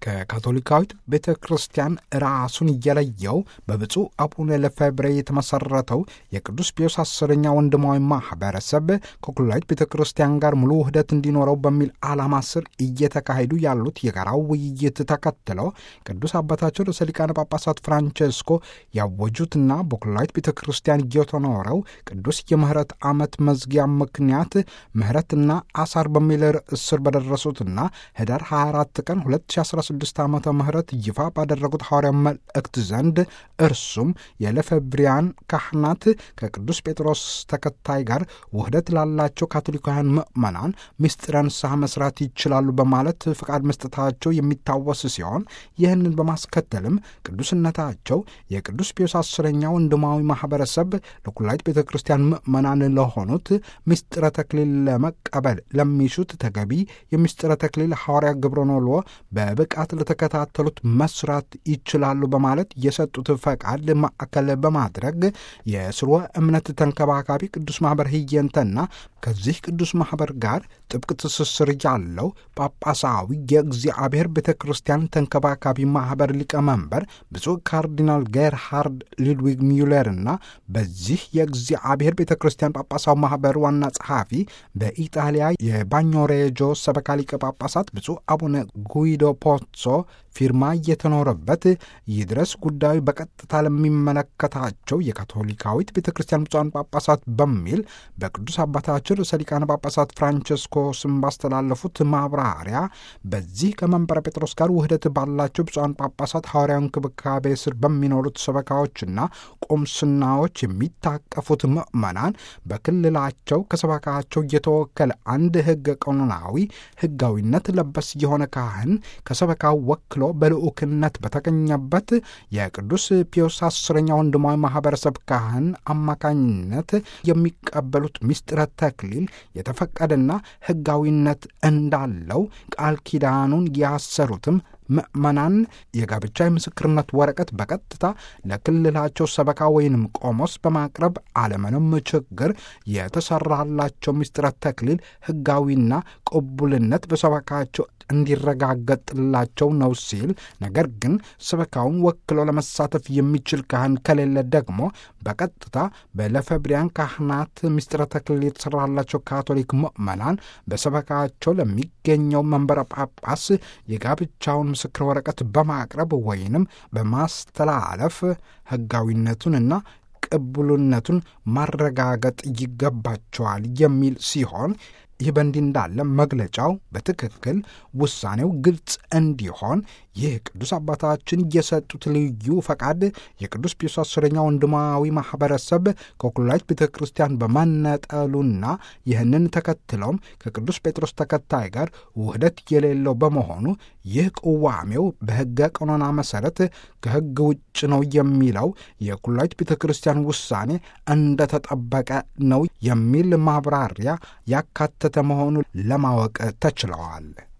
ከካቶሊካዊት ቤተ ክርስቲያን ራሱን እየለየው በብፁዕ አቡነ ለፌብሬ የተመሰረተው የቅዱስ ፒዮስ አስረኛ ወንድማዊ ማህበረሰብ ከኩላዊት ቤተ ክርስቲያን ጋር ሙሉ ውህደት እንዲኖረው በሚል ዓላማ ስር እየተካሄዱ ያሉት የጋራው ውይይት ተከትለው ቅዱስ አባታቸው ርዕሰ ሊቃነ ጳጳሳት ፍራንቼስኮ ያወጁትና በኩላዊት ቤተ ክርስቲያን እየተኖረው ቅዱስ የምህረት ዓመት መዝጊያ ምክንያት ምህረትና አሳር በሚል ርዕስ ስር በደረሱትና ህዳር 24 ቀን 2016 ዓመተ ምህረት ይፋ ባደረጉት ሐዋርያ መልእክት ዘንድ እርሱም የለፌብሪያን ካህናት ከቅዱስ ጴጥሮስ ተከታይ ጋር ውህደት ላላቸው ካቶሊካውያን ምዕመናን ምስጢረ ንስሐ መስራት ይችላሉ በማለት ፍቃድ መስጠታቸው የሚታወስ ሲሆን ይህንን በማስከተልም ቅዱስነታቸው የቅዱስ ፒዮስ አስረኛ ወንድማዊ ማህበረሰብ ለኩላዊት ቤተ ክርስቲያን ምዕመናን ለሆኑት ምስጢረ ተክሊል ለመቀበል ለሚሹት ተገቢ የምስጢረ ተክሊል ሐዋርያ ግብረኖሎ በብቃት ለተከታተሉት መስራት ይችላሉ በማለት የሰጡት ፈቃድ ማዕከል በማድረግ የስርወ እምነት ተንከባካቢ ቅዱስ ማኅበር ህየንተና ከዚህ ቅዱስ ማኅበር ጋር ጥብቅ ትስስር ያለው ጳጳሳዊ የእግዚአብሔር ቤተ ክርስቲያን ተንከባካቢ ማኅበር ሊቀመንበር ብፁዕ ካርዲናል ጌርሃርድ ሊድዊግ ሚውለርና በዚህ የእግዚአብሔር ቤተ ክርስቲያን ጳጳሳዊ ማኅበር ዋና ጸሐፊ በኢጣሊያ የባኞሬጆ ሰበካ ሊቀ ጳጳሳት ብፁዕ አቡነ ጉይዶ ፖትሶ ፊርማ እየተኖረበት ይድረስ ጉዳዩ በቀጥታ ለሚመለከታቸው የካቶሊካዊት ቤተ ክርስቲያን ብፁዓን ጳጳሳት በሚል በቅዱስ አባታችን ርዕሰ ሊቃነ ጳጳሳት ፍራንቸስኮ ስም ባስተላለፉት ማብራሪያ በዚህ ከመንበረ ጴጥሮስ ጋር ውህደት ባላቸው ብፁዓን ጳጳሳት ሐዋርያዊ እንክብካቤ ስር በሚኖሩት ሰበካዎችና ቁምስናዎች የሚታቀፉት ምዕመናን በክልላቸው ከሰበካቸው እየተወከለ አንድ ሕገ ቀኖናዊ ሕጋዊነት ለበስ የሆነ ካህን ከሰበካው ወክሎ በልዑክነት በተገኘበት የቅዱስ ፒዮስ አስረኛ ወንድማዊ ማህበረሰብ ካህን አማካኝነት የሚቀበሉት ምስጢረ ተክሊል የተፈቀደና ሕጋዊነት እንዳለው ቃል ኪዳኑን ያሰሩትም ምዕመናን የጋብቻ የምስክርነት ወረቀት በቀጥታ ለክልላቸው ሰበካ ወይንም ቆሞስ በማቅረብ አለምንም ችግር የተሰራላቸው ምስጢረ ተክሊል ሕጋዊና ቅቡልነት በሰበካቸው እንዲረጋገጥላቸው ነው ሲል፣ ነገር ግን ሰበካውን ወክሎ ለመሳተፍ የሚችል ካህን ከሌለ ደግሞ በቀጥታ በለፌብሪያን ካህናት ምስጢረ ተክሊል የተሰራላቸው ካቶሊክ ምዕመናን በሰበካቸው ለሚገኘው መንበረ ጳጳስ የጋብቻውን ምስክር ወረቀት በማቅረብ ወይንም በማስተላለፍ ሕጋዊነቱንና ቅቡልነቱን ማረጋገጥ ይገባቸዋል የሚል ሲሆን ይህ በእንዲህ እንዳለ መግለጫው በትክክል ውሳኔው ግልጽ እንዲሆን ይህ ቅዱስ አባታችን የሰጡት ልዩ ፈቃድ የቅዱስ ፒዮስ አስረኛ ወንድማዊ ማህበረሰብ ከኩላዊት ቤተ ክርስቲያን በመነጠሉና ይህንን ተከትለውም ከቅዱስ ጴጥሮስ ተከታይ ጋር ውህደት የሌለው በመሆኑ ይህ ቅዋሜው በሕገ ቀኖና መሠረት ከሕግ ውጭ ነው የሚለው የኩላዊት ቤተ ክርስቲያን ውሳኔ እንደተጠበቀ ነው የሚል ማብራሪያ ያካተተ መሆኑ ለማወቅ ተችለዋል።